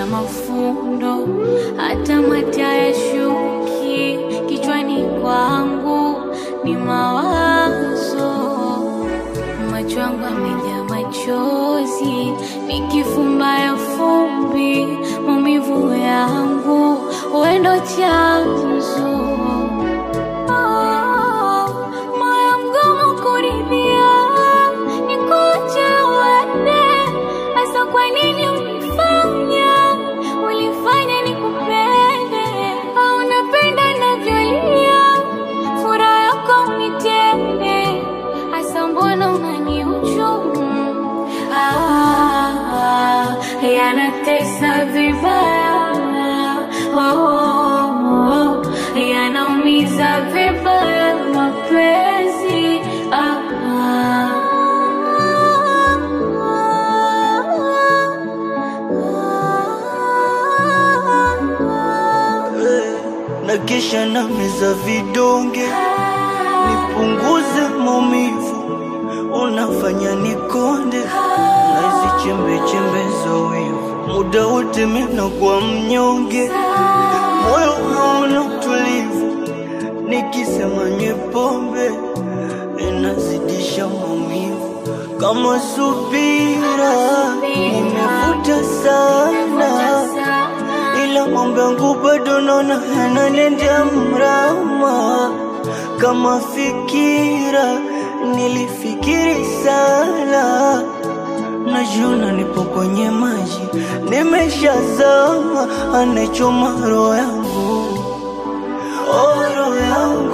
ya mafundo, hata mata ya shuki kichwani kwangu ni mawazo, macho yangu yamejaa machozi, nikifumba ya fumbi maumivu yangu wendo chanzo Oh, moyo mgumu kuridhia, nikuache uende. Hasa kwa nini ulifanya, ulifanya nikupende? Au unapenda navyolia, furaha yako unitende. Hasa mbona unanihujumu? Ah, yanatesa vibaya oh, oh, oh, yanaumiza vibaya mapenzi ah, Eh, na kisha na meza vidonge nipunguze maumivu, unafanya nikonde na hizi chembe chembe za wivu, muda wote mina kwa mnyonge, moyo hauna utulivu, nikisema nywe pombe inazidisha maumivu, kama subira nimevuta sana ila mambo yangu bado naona yananendea mrama. Kama fikira nilifikiri sana, najiona nipo kwenye maji, nimeshazama, anachoma roho yangu, oh, roho yangu